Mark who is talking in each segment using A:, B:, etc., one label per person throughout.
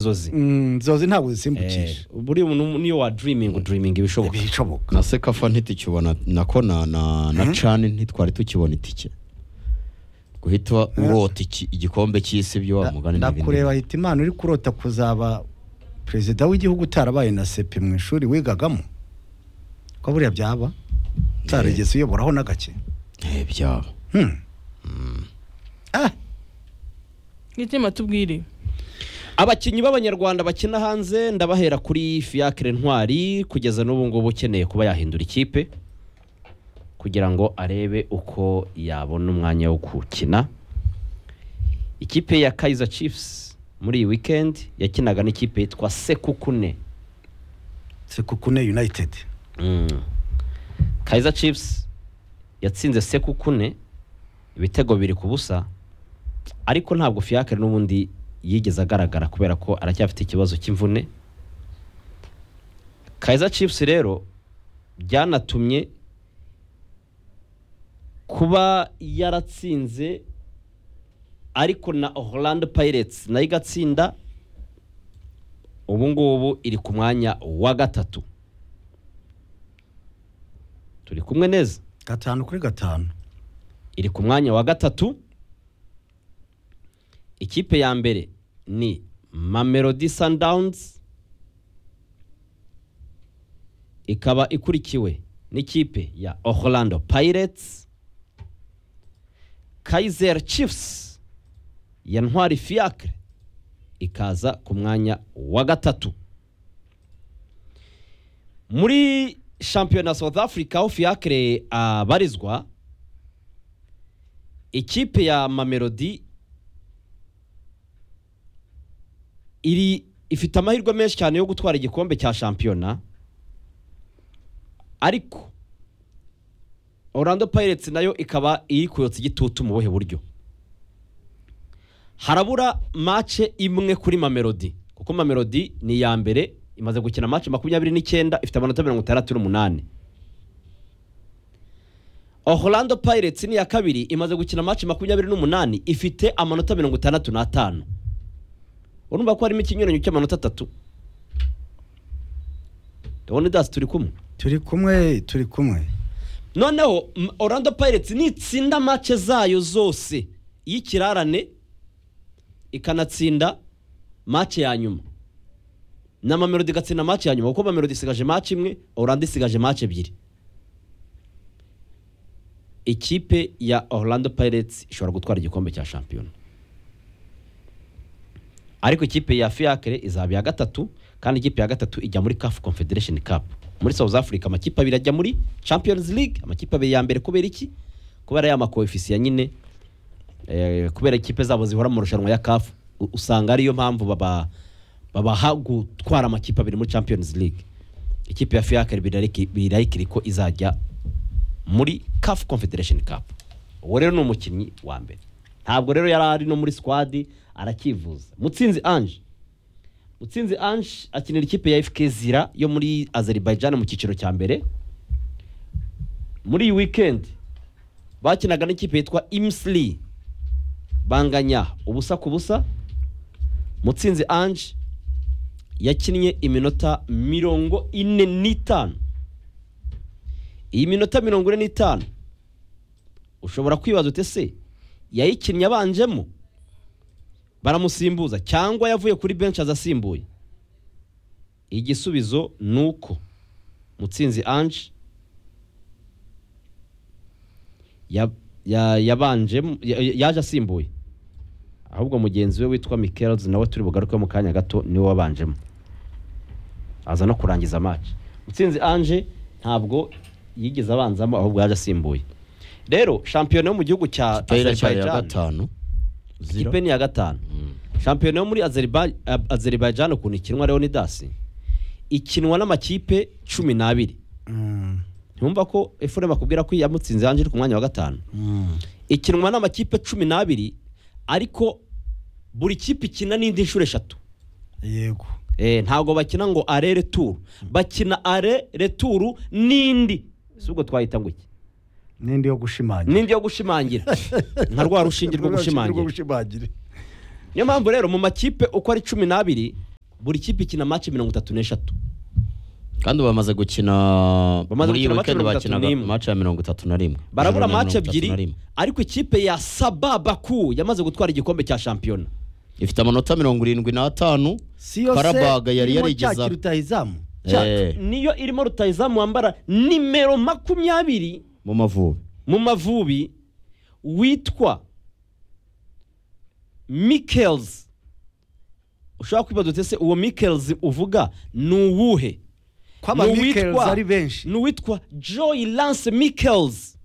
A: inzozi
B: Mm, inzozi ntabwo zisimbukisha
A: Eh, buriya umuntu niyo wa dreaming udreaming ibishoboka
B: ibishoboka
C: na sekafa ntitukibona nako na na na cani ntitwari tukibona itike guhita urota iki- igikombe cy'isi byo wa mugani n'ibindi.
B: ndakureba ahita imana uri kurota kuzaba perezida w'igihugu utarabaye na sepe mu ishuri wigagamo ko buriya byaba utarigeze uyoboraho n'agake
C: Eh, byaba
B: Hmm. Ah,
D: icyuma tubwire
A: abakinnyi b'abanyarwanda bakina hanze ndabahera kuri fiacre ntwari kugeza n'ubu ngubu ukeneye kuba yahindura ikipe kugira ngo arebe uko yabona umwanya wo gukina ikipe ya kaizer chiefs muri iyi weekend yakinaga n'ikipe yitwa sekukune
B: sekukune united
A: Mm. Kaizer Chiefs yatsinze sekukune ibitego biri ku busa ariko ntabwo Fiacre n'ubundi yigeze agaragara kubera ko aracyafite ikibazo cy'imvune Kaizer Chiefs rero byanatumye kuba yaratsinze ariko na Orlando Pirates nayo igatsinda ubu ngubu iri ku mwanya wa gatatu turi kumwe neza
B: gatanu kuri gatanu
A: iri ku mwanya wa gatatu ikipe ya mbere ni mamelodi sundowns ikaba ikurikiwe n'ikipe ya orlando pirates kaiser chiefs ya ntwari fiacre ikaza ku mwanya wa gatatu muri shampiyona south africa aho fiacre abarizwa ikipe ya mamelodi iri ifite amahirwe menshi cyane yo gutwara igikombe cya shampiyona ariko orlando pirates nayo ikaba iri kuyotsa igitutu mu buhe buryo harabura mace imwe kuri mamelodi kuko mamelodi ni iya mbere imaze gukina mace makumyabiri n'icyenda ifite amanota mirongo itandatu n'umunani Orlando Pirates ni iya kabiri imaze gukina match makumyabiri n'umunani ifite amanota mirongo itandatu n'atanu urumva ko harimo ikinyuranyo cy'amanota atatu ndabona idasi turi kumwe
B: turi kumwe turi kumwe
A: noneho m- Orlando Pirates nitsinda match zayo zose y'ikirarane ikanatsinda match ya nyuma na Mamelodi igatsinda match ya nyuma kuko Mamelodi isigaje match imwe Orlando isigaje match ebyiri ikipe ya Orlando Pirates ishobora gutwara igikombe cya shampiyona ariko ikipe ya Fiacre izaba iya gatatu kandi ikipe ya gatatu ijya muri CAF Confederation Cup muri South Africa amakipe abiri ajya muri Champions League amakipe abiri ya mbere kubera iki kubera ya makoefisiya nyine eh, kubera ikipe zabo zihora mu rushanwa ya CAF u- usanga ariyo mpamvu baba babaha gutwara amakipe abiri muri Champions League ikipe ya Fiacre birariki- birarikiri ko izajya muri CAF Confederation Cup uwo rero ni umukinnyi wa mbere ntabwo rero yari ari no muri squad arakivuza mutsinzi Ange mutsinzi Ange akinira ikipe ya FK Zira yo muri Azerbaijan mu cyiciro cya mbere muri iyi weekend bakinaga n'ikipe yitwa Imsli banganya ubusa ku busa mutsinzi Ange yakinnye iminota mirongo ine n'itanu iyi minota mirongo ine n'itanu ushobora kwibaza ute se yayikinnye abanjemo baramusimbuza cyangwa yavuye kuri benshi azasimbuye igisubizo ni uko mutsinzi ange ya- ya- yabanjemo ya- ya- yaje asimbuye ahubwo mugenzi we witwa mikelz nawe turi bugaruke mu kanya gato niwe wabanjemo aza no kurangiza match mutsinzi ange ntabwo yigeze abanzamo ahubwo yaje asimbuye rero shampiyona yo mu gihugu cya
C: tayira cyari ya
A: Azerbaijan-
C: gatanu zero
A: ikipe ni iya gatanu shampiyona yo muri Azerba- Ab- azerbaijan ukuntu ikinwa leonidas ikinwa n'amakipe cumi n'abiri
B: Mm,
A: ntiwumva ko efurema akubwira ko yamutsinze hanze iri ku mwanya wa gatanu
B: mm.
A: ikinwa n'amakipe cumi n'abiri ariko buri kipe ikina n'indi nshuro eshatu
B: yego
A: Eh, ntabwo bakina ngo are returu bakina are returu n'indi si ubwo twahita ngo iki
B: n'indi yo gushimangira
A: n'indi yo gushimangira nka rwa rushinge rwo
B: Urushinge
A: gushimangira
B: gushimangira
A: niyo mpamvu rero mu makipe uko ari cumi n'abiri buri kipe ikina match mirongo itatu n'eshatu
C: kandi bamaze gukina
A: Bamaze
C: muri iyi
A: gukina match
C: weekend
A: mirongo itatu
C: bakinaga
A: n'imwe.
C: match ya mirongo itatu na rimwe
A: barabura
C: Ijoro rya
A: match
C: mirongo itatu na
A: ebyiri
C: rimwe.
A: ariko ikipe ya sababaku yamaze gutwara igikombe cya shampiyona
C: ifite amanota mirongo irindwi n'atanu
B: si yose
C: Karabaga yari
B: irimo
C: yarigeze
B: cya
C: ab-
B: kiruta izamu
A: Cya-
C: Eh.
A: niyo irimo rutayizamu wambara nimero makumyabiri
C: mu mavubi
A: mu mavubi witwa mikels ushobora kwibaza uti ese uwo mikels uvuga ni uwuhe
B: ko aba
A: Ni uwitwa-
B: Michaels ari benshi
A: ni uwitwa joy lance mikels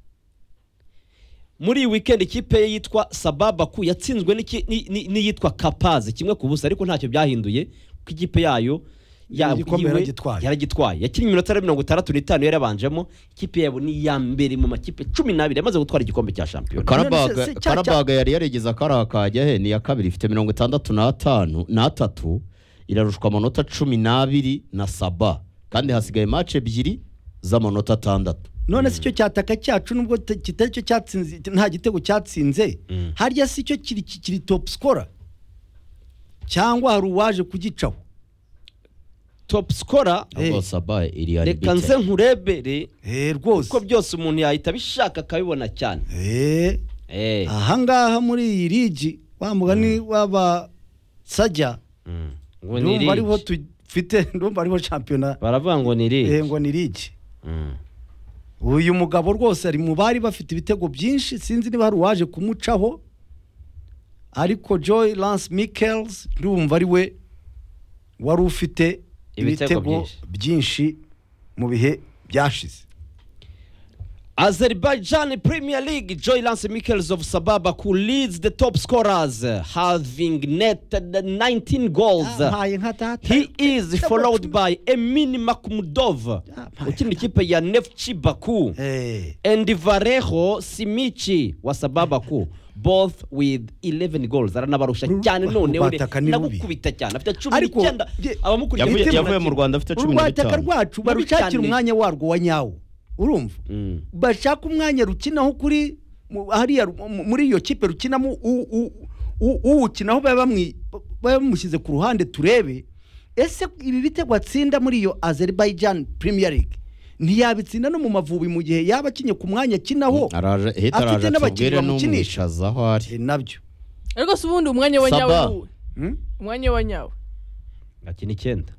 A: muri iyi wikendi ikipe ye yitwa sababaku yatsinzwe n'iki- ni- ni- n'iyitwa kapazi kimwe ku busa ariko ntacyo byahinduye kuko ikipe yayo ya-
B: Igikombe
A: yiwe-
B: yaragitwaye.
A: yaragitwaye yakinnye iminota mirongo itandatu n'itanu yarabanjemo ikipe yabo ni iya mbere mu makipe cumi n'abiri yamaze gutwara igikombe cya shampiyona
B: se- se-
C: karabaga
B: cya-
C: karabaga yari yarigeze akarakajya he ni iya kabiri ifite mirongo itandatu n'atanu n'atatu irarushwa amanota cumi n'abiri na saba kandi hasigaye match ebyiri z'amanota atandatu
B: none si cyo cyataka cyacu nubwo ta- kitari cyo cyatsinze nta gitego cyatsinze harya si cyo kiri kiri top scorer cyangwa hari uwaje kugicaho
A: top scorer
C: ahubwo
B: Eh.
C: saba iri ari
A: reka nze nkurebere
B: eh rwose
A: kuko byose umuntu yahita abishaka akabibona cyane
B: eh
A: Eh,
B: ahangaha muri iyi ligi wa mugani w'aba sajya
A: mm. Ngo ni
B: ndumva ariho
A: rigi.
B: tufite ndumva ariho shampiyona
A: baravuga ngo ni rigi.
B: eh ngo ni ligi
A: Mm.
B: uyu mugabo rwose ari mu bari bafite ibitego byinshi sinzi niba hari uwaje kumucaho ariko joy lance michaels ndumva ari we wari ufite
A: Ibitego
B: ibitego
A: byinshi.
B: byinshi mu bihe byashize
A: Azerbaijan Premier League, Joy Lance Michels of Sababa, who leads the top scorers, having netted 19 goals.
B: Yampaye nka data
A: He is followed by Emin Makhmudov,
B: Yampaye
A: ukina ikipe ya Neftchi Baku,
B: Eh,
A: and Varejo Simichi wa Sababa ku, both with 11 goals. Aranabarusha
B: Ru-
A: cyane none we
B: rubataka ni rubi.
A: nagukubita cyane afite
B: Ariko,
A: 19
B: ye-
A: abamukuriye
C: Yavuye-
A: bafite
C: yavuye mu
A: 19.
C: rwanda afite cumi
B: urwataka
C: n'itanu
B: rwacu barushakira
A: Barucyane.
B: umwanya warwo wa nyawo urumva
A: Mm.
B: bashaka umwanya rukinaho kuri mu- hariya ru- mu- muri iyo kipe rukinamo u- u- u- uwukinaho baba bamwi- baba bamushyize ku ruhande turebe ese ibi bitego atsinda muri iyo Azerbaijan Premier League ntiyabitsinda no mu mavubi mu gihe yaba akinye ku mwanya akinaho
C: araje hita
B: Afite
C: araje
B: n'abakiriya
C: atubwire
B: bamukinisha.
C: n'umwishaza aho ari
B: Eh, nabyo
D: ariko si ubundi umwanya wa nyawe
C: Saba.
D: ni uwuhe?
B: Hmm?
D: umwanya wa nyawe
A: Akina icyenda.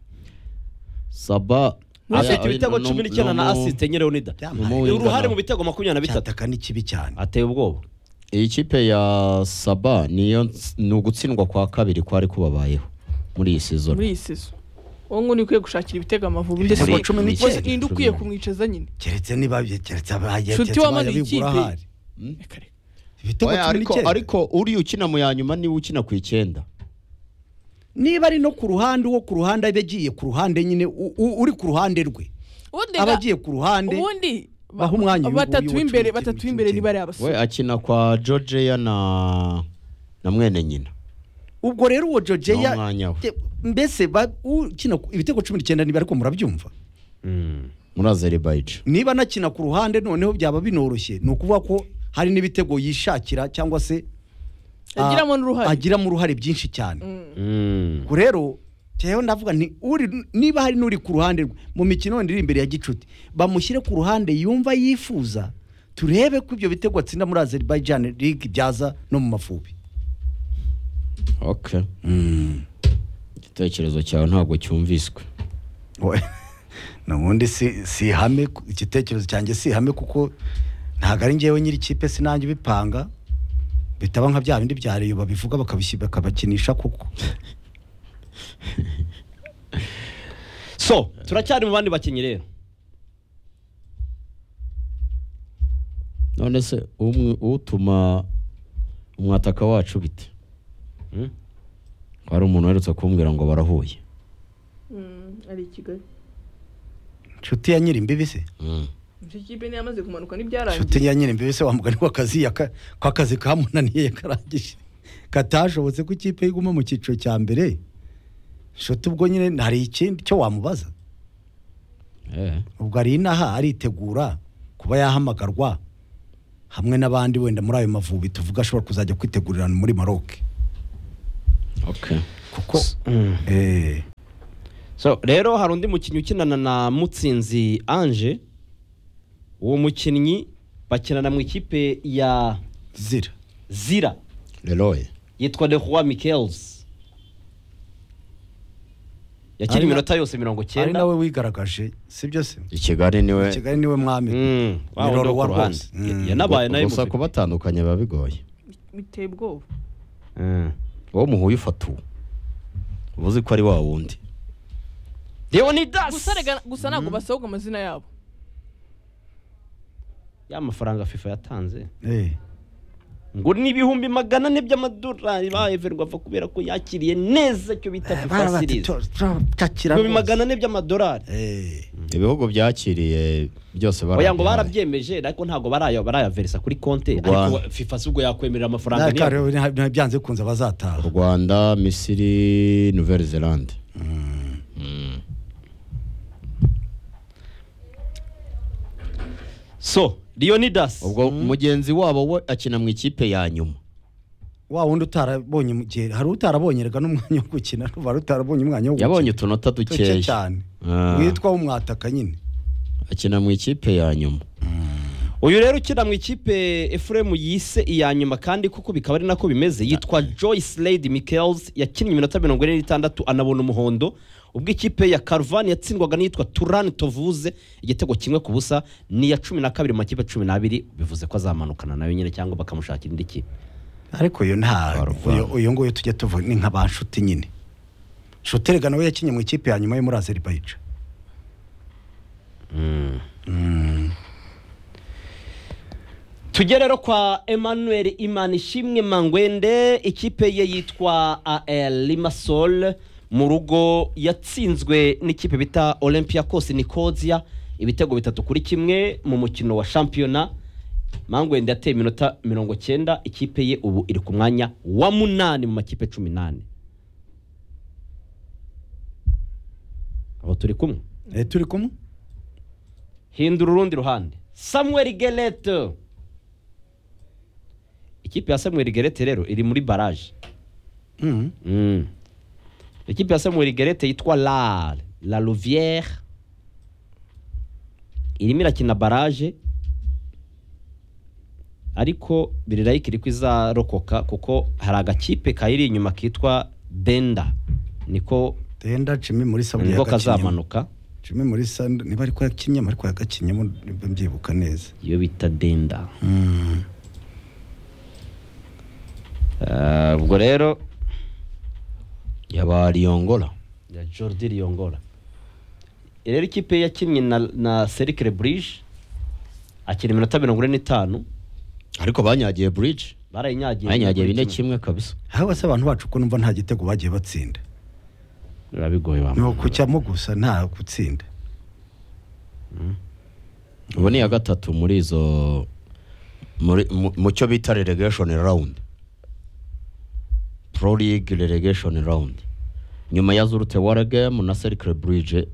C: saba
A: afite
C: Aya-
A: ibitego
C: no-
A: cumi n'icyenda
C: no-
A: na
C: no-
A: asist enye Leonida
B: Yampaye.
A: Ni uruhare mu bitego makumyabiri na bitatu
B: cyataka ni kibi cyane
A: ateye ubwoba
C: iyi kipe ya saba niyo ns- ni ugutsindwa kwa kabiri kwari kubabayeho muri iyi season
D: muri iyi sezo uwo nguwo ni ukwiye gushakira ibitego amavubi ndetse
B: Ibitego cumi n'icyenda.
D: ninde ukwiye kumwicaza nyine
B: keretse niba keretse abaye
D: Nshuti
B: keretse
D: wamaze
B: bayabigura
D: ikipe.
B: ahari
D: Reka reka.
B: ibitego
C: Oya,
B: cumi
C: ariko
B: n'icyenda
C: ariko uriya ukina mu ya nyuma niwe ukina ku icyenda
B: niba ari no ku ruhande uwo ku ruhande aba agiye ku ruhande nyine u- u- uri ku ruhande rwe
D: ubundi
B: aba
D: ga-
B: agiye ku ruhande
D: ubundi ba-
B: Baha umwanya uyu-
D: batatu
B: uyu
D: b'imbere
B: w'icumi-
D: batatu
B: w'icumi-
D: b'imbere
B: w'icumi.
D: niba ari
C: we
D: abasore
C: akina kwa georgia na na mwene nyina
B: ubwo rero uwo
C: Ni
B: jojeya
C: umwanya we.
B: mbese ba- ukina ku- ibitego cumi n'icyenda niba ariko murabyumva
C: muri azerbaijan
B: niba anakina ku ruhande noneho byaba binoroshye ni ukuvuga ko hari n'ibitego yishakira cyangwa se ah,
D: Agiramo n'uruhare.
B: agiramo uruhare byinshi cyane
D: Mm.
A: Mm.
B: ubwo rero njyewe ndavuga nti uri- niba hari n'uri ku ruhande rwe mu mikino wenda iri imbere ya gicuti bamushyire ku ruhande yumva yifuza turebe ko ibyo bitego atsinda muri azerbaijan league byaza no mu mavubi
C: okay igitekerezo cyawe ntabwo cyumviswe
B: Oya, nubundi si si ihame ku- igitekerezo cyanjye si ihame kuko ntabwo ari njyewe nyiri ikipe sinange ubipanga bitaba nka bya bindi bya reyo babivuga bakabishyira bakabakinisha kuko
A: so turacyari mu bandi bakinnyi rero
C: none se umwe utuma umwataka wacu bite
A: Mm.
C: hari umuntu uherutse kumbwira ngo barahuye
D: Mm, ari i kigali
B: inshuti ya nyiri imbibi se
C: Mm.
D: icyo kipe niyo yamaze kumanuka
B: inshuti
D: n'ibyarangiye
B: ya nyiri imbibi se wamugani w'akazi yaka- ko akazi kamunaniye yakarangije katashobotse ko ikipe iguma mu cyiciro cya mbere inshuti ubwo nyine hari ikindi cyo wamubaza
C: Eh.
B: ubwo ari inaha aritegura kuba yahamagarwa hamwe n'abandi wenda muri ayo mavubi tuvuga ashobora kuzajya kwitegurira muri maroc
C: okay
B: kuko
A: Mm.
B: eh,
A: So, rero hari undi mukinnyi ukinana na mutsinzi ange uwo mukinnyi bakinana mu ikipe ya
B: zira
A: zira
C: leroye
A: yitwa leroy michaels yakina
B: Ari na-
A: iminota yose mirongo
B: ari
A: cyenda
B: nawe wigaragaje sibyo se
C: i kigali niwe
B: kigali niwe mwami
A: Mm, wa wundi
B: Miloro
A: wo ku
B: wa
A: ruhande.
B: rwose. Mm.
A: yanabaye nayo
C: gusa kubatandukanya biba bigoye
D: biteye ubwoba
C: uwo muhuye ufata uwo uba uzi ko ari wa wundi
A: leonidas
D: gusa rega gusa ntabwo basohoka amazina yabo
A: ya mafaranga fifa yatanze
B: Eh.
A: ngo ni ibihumbi magana ane by'amadolari ba evergwafa kubera ko yakiriye neza icyo bita
B: Bara
A: fifa
B: bati,
A: series
B: "Tura- turatakira
A: ibihumbi
B: rwose."
A: magana ane by'amadolari
B: Eh.
C: ibihugu byakiriye byose
A: oya ngo
C: barabihaye.
A: barabyemeje ariko ntabwo baraya barayaverisa kuri konte
C: Rwanda.
A: ariko fifa si ubwo yakwemerera amafaranga niyo
B: Naka rero nta- nta- byanze bikunze bazataha
C: u rwanda misiri nouvelle zelande
A: so leonidas
C: ubwo mugenzi wabo we akina mu ikipe ya nyuma
B: wa wundi utarabonye mu gihe hari utarabonye rega n'umwanya wo gukina ruba utarabonye umwanya wo gukina
C: yabonye utunota
B: duke
C: dukeya
B: cyane
C: Ah.
B: witwa umwataka nyine
C: akina mu ikipe ya nyuma
A: uyu rero ukina mu ikipe efuremu yise iya nyuma kandi kuko bikaba ari nako bimeze yitwa joyce lady michaels yakinnye iminota mirongo ine n'itandatu anabona umuhondo ubwo ikipe ya karuvani yatsindwaga n'iyitwa turani tovuze igitego kimwe ku busa ni iya cumi na kabiri mu makipe cumi n'abiri bivuze ko azamanukana nayo nyine cyangwa bakamushakira indi kipe
B: ariko yo nta
C: Karuvali.
B: uyu- uyu nguyu tujya tuvuga ni nka ba nshuti nyine nshuti rega nawe yakinnye mu ikipe ya nyuma yo muri azeribayica
A: tujye rero kwa emmanuel imanishimwe mangwende ikipe ye yitwa al limasol mu rugo yatsinzwe n'ikipe bita olympiacos nikozia ibitego bitatu kuri kimwe mu mukino wa shampiyona mangwende yateye iminota mirongo cyenda ikipe ye ubu iri ku mwanya wa munani mu makipe cumi n'ane abo turi kumwe
B: Eh, turi kumwe
A: hindura urundi ruhande samuel gerete ikipe ya samuel gerete rero iri muri baraje
B: Mm.
A: Mm. ikipe ya samuel gerete yitwa la la louvière irimo irakina baraje ariko birirayike iri kuzarokoka kuko hari agakipe kayiri inyuma kitwa denda niko
B: tenda jimmy muri saburi
A: niko kazamanuka
B: jimmy muri sand niba ariko yakinyemo ariko yagakinyemo niba mbyibuka neza
A: iyo bita denda
B: Mm.
A: Ah, ubwo rero
C: yaba riyongora
A: ya Jordi Riongora rero ikipe yakinnye na, na Cercle Brugge akina iminota mirongo ine n'itanu
C: ariko banyagiye buriji
A: barayinyagiye
C: banyagiye bine kimwe kabisa
B: haba se abantu bacu ko numva nta gitego bagiye batsinda
A: biba bigoye
B: ni
A: wa
B: ukucyamo gusa nta gutsinda
C: ubu ni iya gatatu muri izo muri- mu mu cyo bita relegation round pro league relegation round nyuma ya zurute waragame na cercle bridge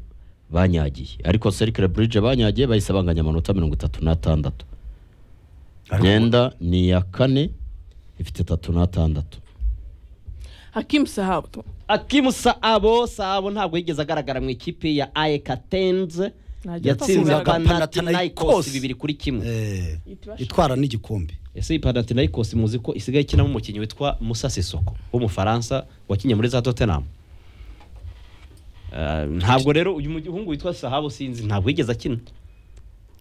C: banyagiye ariko cercle bridge banyagiye bahise banganya amanota mirongo itatu n'atandatu
B: Ariko-
C: myenda ni iya kane ifite itatu n'atandatu
D: hakimu sahabu tu-
A: Akimu Saabo Saabo ntabwo yigeze agaragara mu ikipe ya AEK Athens
D: Ntajya
A: yatsinze
D: atsinda
A: Panathinaikos
B: Panathinaikos.
A: bibiri kuri kimwe
B: Eh,
D: Itibasha.
B: itwara n'igikombe
A: ese iyi Panathinaikos muzi ko isigaye ikinamo umukinnyi witwa Musa Sissoko w'umufaransa wakinnye muri za Tottenham Ah, ntabwo rero uyu muhungu witwa Saabo sinzi ntabwo yigeze akina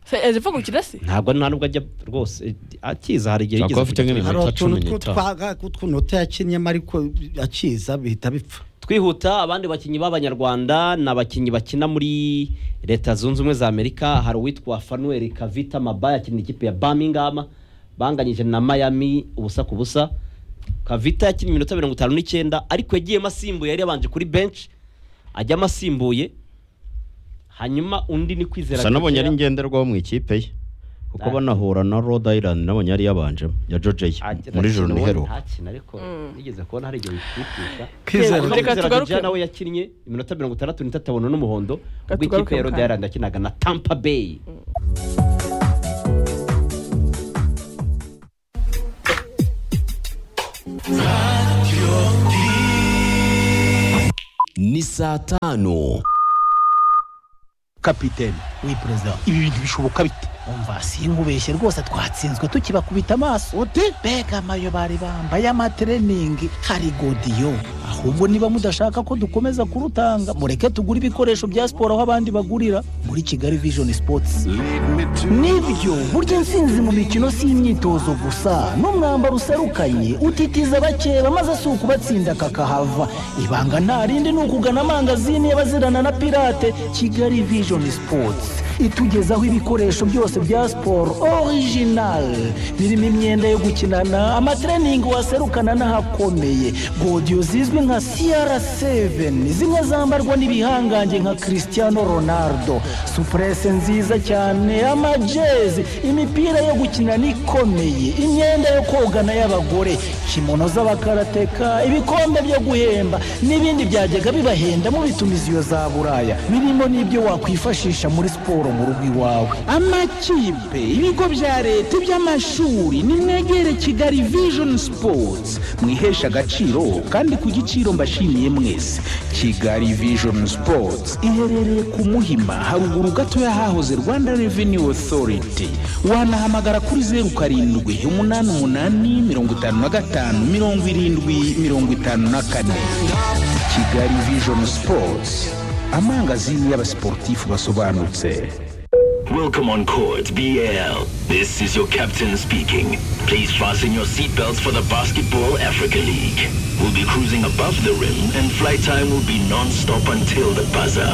D: se ezefa gukina se
A: ntabwo nta nubwo ajya rwose eh, akiza hari igihe
C: Ntabwo
A: yigeze
C: afite
A: kujya
C: nk'ibi-
A: kwiga.
B: hari
C: Iminota
B: utuntu
C: cumi n'itanu.
B: tw'utunota yakinyemo ariko akiza bihita bipfa
A: twihuta abandi bakinnyi b'abanyarwanda ni abakinnyi bakina muri leta zunze ubumwe za amerika hari uwitwa fanuel kavita maba yakina ikipe ya birmingham banganyije na miami ubusa ku busa kavita yakina iminota mirongo itanu n'icyenda ariko yagiyemo asimbuye yari yabanje kuri benshi ajyamo asimbuye hanyuma undi ni kwizera
C: gusa nabonye ari
A: Gakeya.
C: ngenderwaho mu ikipe ye kuko
A: Ah.
C: banahura na rhode island nabonye yari yabanjemo ya george
A: Agira
C: muri
A: ati,
C: joro
A: "Nubwo
C: nihero
A: ntakina ariko nigeze kubona hari igihe bikwipisha
B: Kwizera-
A: Kwizera
D: Reka tugaruke-
A: Georgia nawe yakinnye iminota mirongo itandatu n'itatu abona n'umuhondo ubwo
D: tugaruke
A: ikipe ya
D: mu
A: Rhode
D: kanya.
A: Island yakinaga na Tampa Bay
E: ni saa tano kapitene
F: we perezida ibi bintu bishoboka bite umva sinkubeshye rwose twatsinzwe tukibakubita amaso ute mbega amayo bari bambaye amatreningi hari godiyo ahubwo niba mudashaka ko dukomeza kurutanga mureke tugure ibikoresho bya siporo aho abandi bagurira muri kigali vision sports nibyo burya intsinzi mu mikino si imyitozo gusa n'umwambaro userukanye utitiza bakeba maze si ukubatsinda kakahava ibanga nta rindi ni ukugana amangazini y'abazirana na pirate kigali vision sports itugezaho ibikoresho byose bya siporo orijinali birimo imyenda yo gukinana amatreningi waserukana n'ahakomeye godiyo zizwi nka crc zimwe zambarwa n'ibihangange nka cristiano ronaldo supurese nziza cyane amajezi imipira yo gukinana ikomeye imyenda yo kogana y'abagore kimono z'abakarateka ibikombe byo guhemba n'ibindi byajyaga bibahenda mu bitumiziyo za buraya birimo n'ibyo wakwifashisha muri siporo mu rugo iwawe amakipe ibigo bya leta iby'amashuri nimwegere kigali vision sports mwiheshe agaciro kandi ku giciro mbashimiye mwese kigali vision sports iherereye ku muhima haruguru gato y'ahahoze rwanda revenue authority wanahamagara kuri zeru karindwi umunani umunani mirongo itanu na gatanu mirongo irindwi mirongo itanu na kane kigali vision sports amangazini y'abasiporutifu basobanutse
G: Welcome on court BAL. This is your captain speaking. Please fasten your seatbelts for the Basketball Africa League. We'll be cruising above the rim and flight time will be non-stop until the buzzer.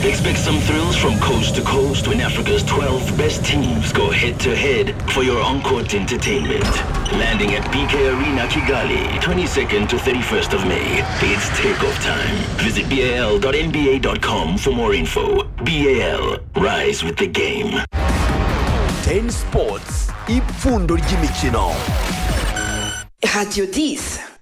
G: Expect some thrills from coast to coast when Africa's 12 best teams go head-to-head for your on-court entertainment. Landing at BK Arena Kigali, 22nd to 31st of May. It's takeoff time. Visit bal.nba.com for more info. BAL, rise with the game.
H: teni sipotsi ipfundo ry'imikino
I: radiyo disi